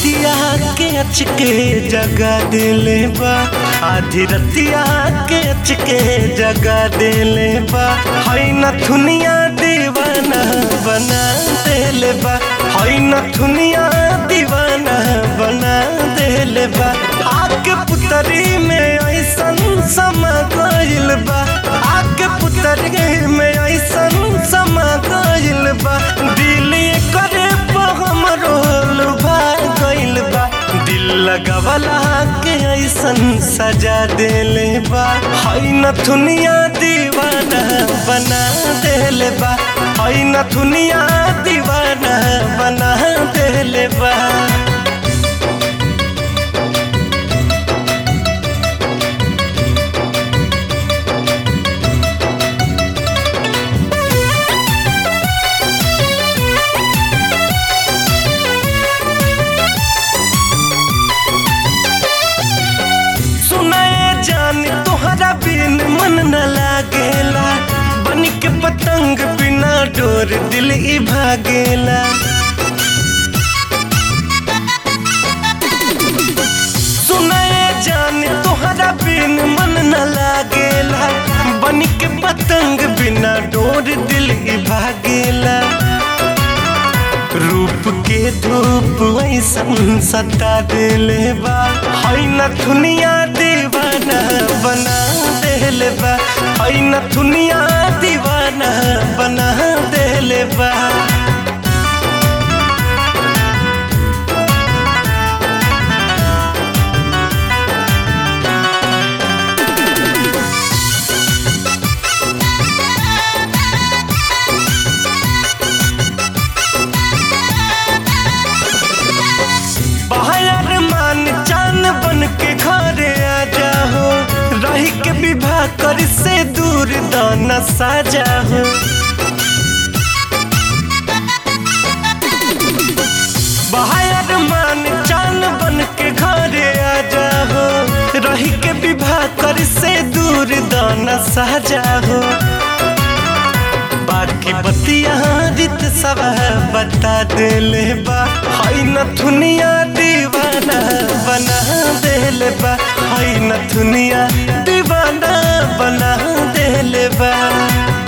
रतिया के अचके जगा दिले बा आधी रतिया के अचके जगा दिले बा हई नथुनिया दीवाना बना दिले बा हई नथुनिया दीवाना बना दिले बा आके पुतरी में ऐसन समा गइल बा आके पुतरी में ऐसन समा गइल बा दिल करे हमरो लुभा गइल बा दिल लगवला के ऐसन सजा देले बा हई नथुनिया दीवाना बना देले बा हई नथुनिया दीवाना बना देले बा सुनाए जान तोहरा बिन मन न लागेला बन के पतंग बिना डोर दिल ई भागेला सुनाए जान तोहरा बिन मन न लागेला बन के पतंग बिना डोर दिल ई भागेला रूप के धूप ऐसन सता दिले बा हई नथुनिया दीवाना बना दिले बा हई नथुनिया दीवाना बना दिले बा बाहर मान चान बन के घरे आ जाओ रही के विवाह कर से दूर दाना साजा हो बाहर मान चान बन के घरे आ जाओ रही के विवाह कर से दूर दाना साजा हो बाकी बतिया रित सब बता दिले बा हई नथुनिया दीवाना बना दिले बा हई नथुनिया दीवाना बना दिले बा